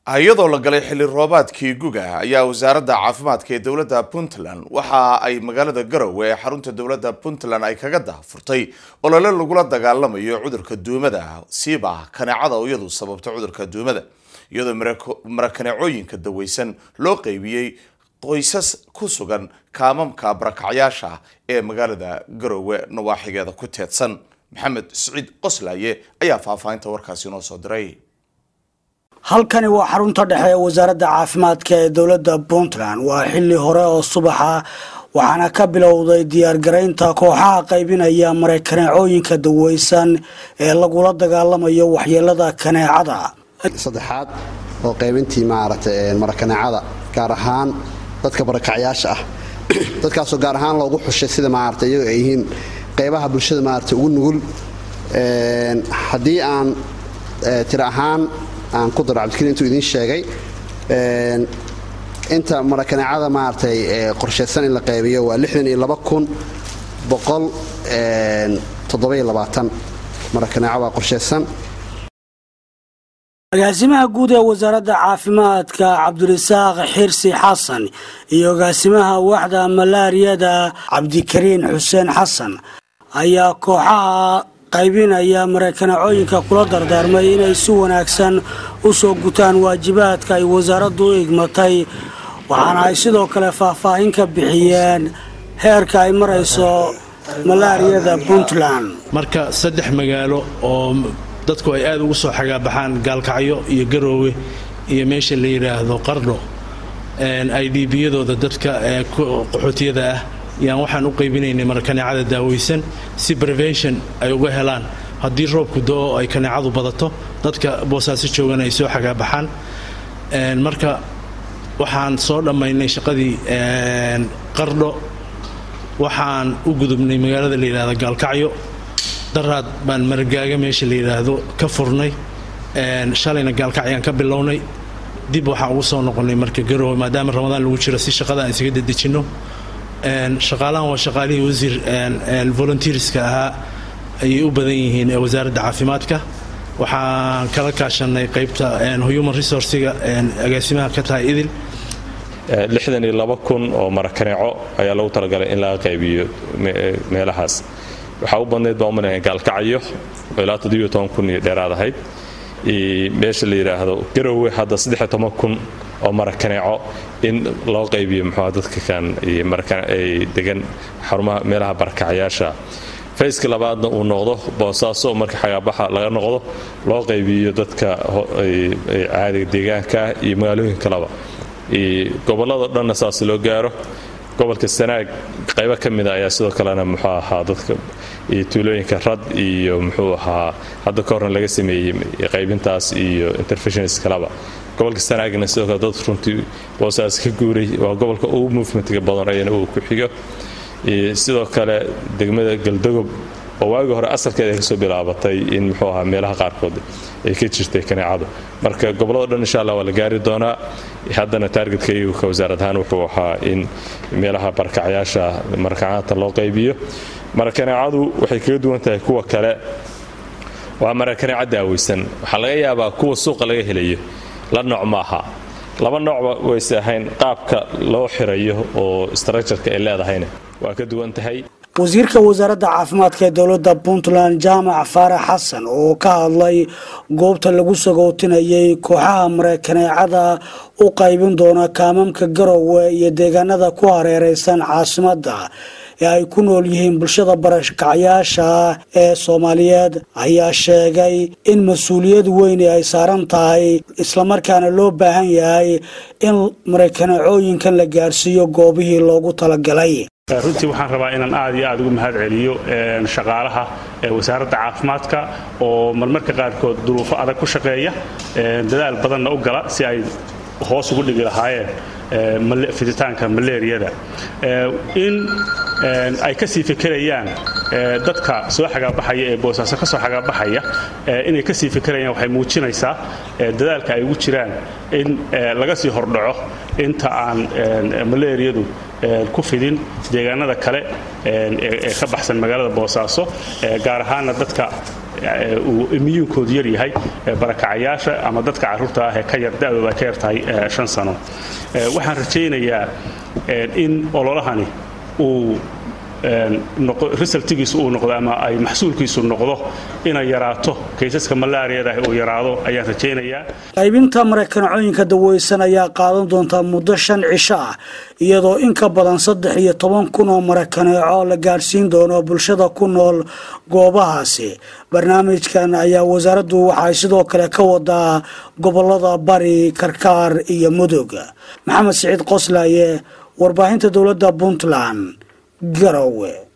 iyadoo la galay xilli roobaadkii guga ayaa wasaaradda caafimaadka ee dowladda puntland waxa ay magaalada garowe ee xarunta dowladda puntland ay kaga daahfurtay olole lagula dagaalamayo cudurka duumada siiba kaneecada oo iyadu sababta cudurka duumada iyadoo marakaneecooyinka daweysan loo qeybiyey qoysas ku sugan kaamamka barakacyaasha ee magaalada garowe nawaaxigeeda ku teedsan maxamed siciid qoslaaye ayaa faahfaahinta warkaasi inoo soo diray halkani waa xarunta dhexe ee wasaaradda caafimaadka ee dowladda puntland waa xilli hore oo subaxa waxaana ka bilowday diyaargaraynta kooxaha qaybinaya marakaneecooyinka daweysan ee lagula dagaalamayo waxyeelada kaneecada saddexaad oo qaybintii maaragtay marakaneecada gaar ahaan dadka barakacyaasha ah dadkaasoo gaar ahaan loogu xushay sida maarata iyago ay yihiin qaybaha bulshada maarata ugu nugul haddii aan tira ahaan aan ku daro cabdikariin intuu idiin sheegay inta marakaneecada maaragtay qorshaysan in la qaybiyo waa marakaneeco waa qorshaysan agaasimaha guud ee wasaaradda caafimaadka cabdirasaaq xirsi xasan iyo agaasimaha waaxda malaariyada cabdikariin xuseen xasan ayaa kooxaha qaybinaya marakaneecooyinka kula dardaarmay inay si wanaagsan u soo gutaan waajibaadka ay wasaaraddu u igmatay waxaana ay sidoo kale faahfaahin ka bixiyeen heerka ay marayso malaariyada puntland marka saddex magaalo oo dadku ay aad ugu soo xagaabaxaan gaalkacyo iyo garoowe iyo meesha la yidhaahdo qardho i d biyadooda dadka qaxootiyada ah yaan waxaan u qaybinaynay marakaneecada daaweysan si prevention ay uga helaan haddii roobku do-o ay kaneecadu badato dadka boosaaso joogan ay soo xagaabaxaan marka waxaan soo dhammaynay shaqadii qardho waxaan u gudubnay magaalada la yidhahdo gaalkacyo daraad baan maragaaga meesha la yidhaahdo ka furnay shalayna gaalkacyaan ka bilownay dib waxaan ugu soo noqonnay marka garoowe maadaama ramadaan lagu jiro si shaqada aan isaga dedejinno shaqaalahan waa shaqaalihii wasiir volunteerska ahaa ayay u badan yihiin ee wasaaradda caafimaadka waxaan kala kaashanay qaybta human resourciga agaasimaha ka tahay idil lixdan iyo laba kun oo marakaneeco ayaa lagu talagalay in laga qaybiyo meelahaas waxaa u badnayd baa umalaya gaalkacyo ilaa toddobiyo toban kun iyo dheeraad ahayd meesha la yidhaahdo garowe hadda saddexiyo toban kun oo marakaneeco in loo qaybiyo muxuuha dadka kan ay degan xarumaha meelaha barakacyaasha fayska labaadna uu noqdo boosaaso marka xagaabaxa laga noqdo loo qaybiyo dadka caadiga deegaanka ah iyo magaalooyin kaleba gobolladao dhanna saas loo gaaro gobolka sanaag qaybo ka mida ayaa sidoo kalena muxuu ahaa dadka tuulooyinka rad iyo muxuu ahaa hadda ka horna laga sameeyey qaybintaas iyo interfessions kaleba gobolka sanaagna sidoo kale dad runtii boosaas ka guuray waa gobolka ugu movementga badan ayana uu ku xigo sidoo kale degmada galdogob oo waagii hore asalkeeda ay kasoo bilaabatay in muxuu ahaa meelaha qaarkood ay ka jirtay kaneecadu marka gobollado dhan insha allah waa la gaari doonaa haddana taargetka iyagu ka wasaarad ahaan wuxuu ahaa in meelaha barakacyaasha marakacaanta loo qaybiyo marakaneecadu waxay kaga duwan tahay kuwa kale waa marakaneeco daaweysan waxaa laga yaabaa kuwa suuqa laga helayo la nooc ma aha laba noocba wayse ahayn qaabka loo xirayo oo structureka ay leedahayna waa ka duwan tahay wasiirka wasaaradda caafimaadka ee dowladda puntland jaamac faarax xasan oo ka hadlay goobta lagu sagootinayay kooxaha marakaneecada u qaybin doona kaamamka garowe iyo deegaanada ku hareereysan caasimadda ee ay ku nool yihiin bulshada barakacyaasha ee soomaaliyeed ayaa sheegay in mas-uuliyad weyni ay saaran tahay islamarkaana loo baahan yahay in marakaneecooyinkan la gaarsiiyo goobihii loogu talagalay runtii waxaan rabaa inaan aad iyo aad ugu mahad celiyo shaqaalaha wasaaradda caafimaadka oo marmarka qaarkood duruufo adag ku shaqeeya dadaal badanna u gala si ay hoos ugu dhigi lahaayeen fiditaanka maleeriyada in ay ka sii fekerayaan dadka soo xagaabaxaya ee boosaaso ka soo xagaabaxaya inay ka sii fekerayaan waxay muujinaysaa dadaalka ay ugu jiraan in laga sii hordhaco inta aan maleeriyadu ku fidin deegaanada kale ee ka baxsan magaalada boosaaso gaar ahaana dadka uu imiyuunkoodu yar yahay barakacayaasha ama dadka carruurta ah ee ka yar da'dooda ay ka yar tahay shan sano waxaan rajaynayaa in ololahani uu resultigiisu uu noqdo ama ay maxsuulkiisu noqdo inay yaraato kaysaska malaariyada uu yaraado ayaan rajaynayaa qaybinta mareykanacooyinka daweysan ayaa qaadan doontaa muddo shan cisho ah iyadoo in ka badan saddex iyo toban kun oo marakaneeco la gaadhsiin doono bulshada ku nool goobahaasi barnaamijkan ayaa wasaaraddu waxay sidoo kale ka wadaa gobolada bari karkaar iyo mudug maxamed siciid qoslaaye warbaahinta dowladda puntland garowe